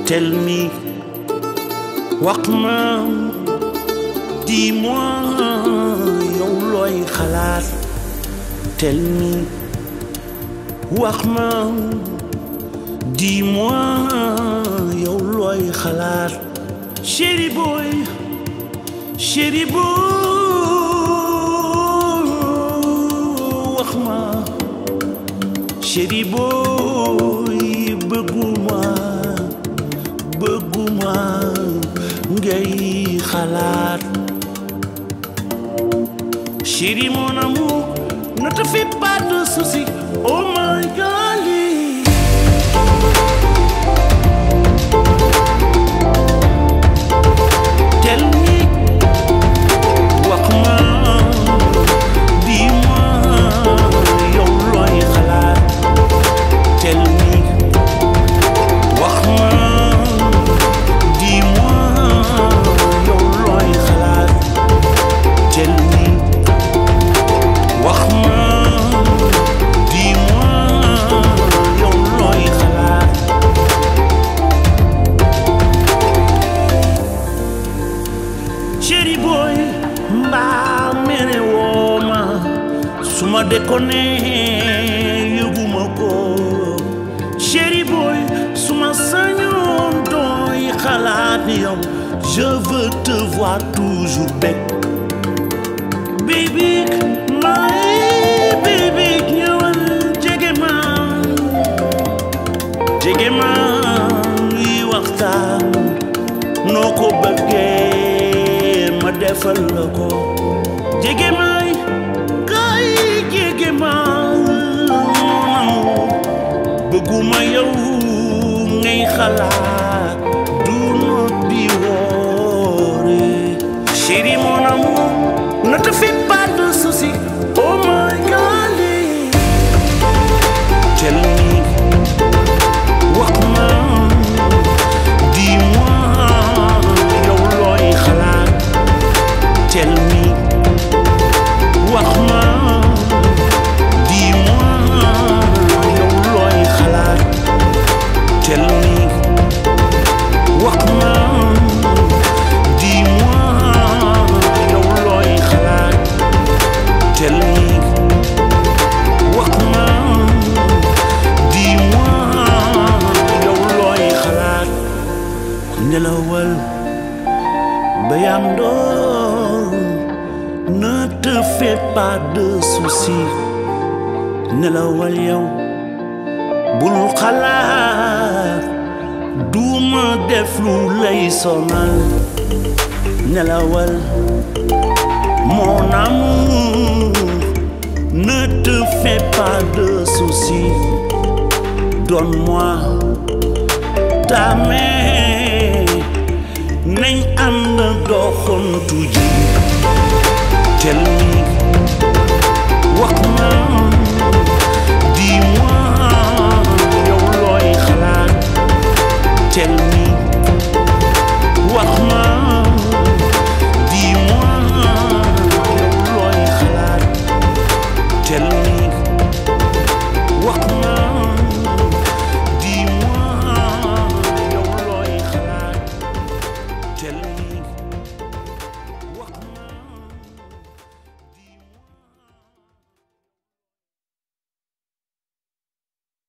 Tell me, wax ma, dis-moi yow looy xalaat. Tell me, wax ma, dis-moi yow looy xalaat. Chéri boy, chéri boy, wax ma. Chéri boy, bëgguma, bëgguma ngay xalaat. Chéri mon amour, ne te fais pas de soucis. Oh my darling. Tell me, wax ma, dis-moi yow looy xalaat. Tell me, wax ma, dis-moi yow looy xalaat. Tell me, wax ma, dis-moi yow looy xalaat. Chéri boy mbaa mere woo ma su ma déconné yëguma ko Chéri boy su ma sañoon dooy xalaat ni yow je veux te voir toujours bec baby my baby ñëwal jege ma jege ma yi waxtaan noo ko bëggee ma defal la ko jege may kay jege ma bëgguma yow ngay xalaat du not di woore chéri mon amour ne te fais pas de soucis oh my darling tell me wax ma dis-moi yow looy xalaat tell me wax ma dis-moi yow looy xalaat tell me wax ma dis-moi yow looy xalaat tell me wax ma dis-moi yow looy xalaat nelawal bayam doon ne te fais pas de soucis nelawal yow bul xalaat duma def lu lay sonal nelawal mon amour ne te fais pas de soucis donne-moi ta main nañ ànd doxantu ji tell me wax ma dis-moi yow looy xalaat tell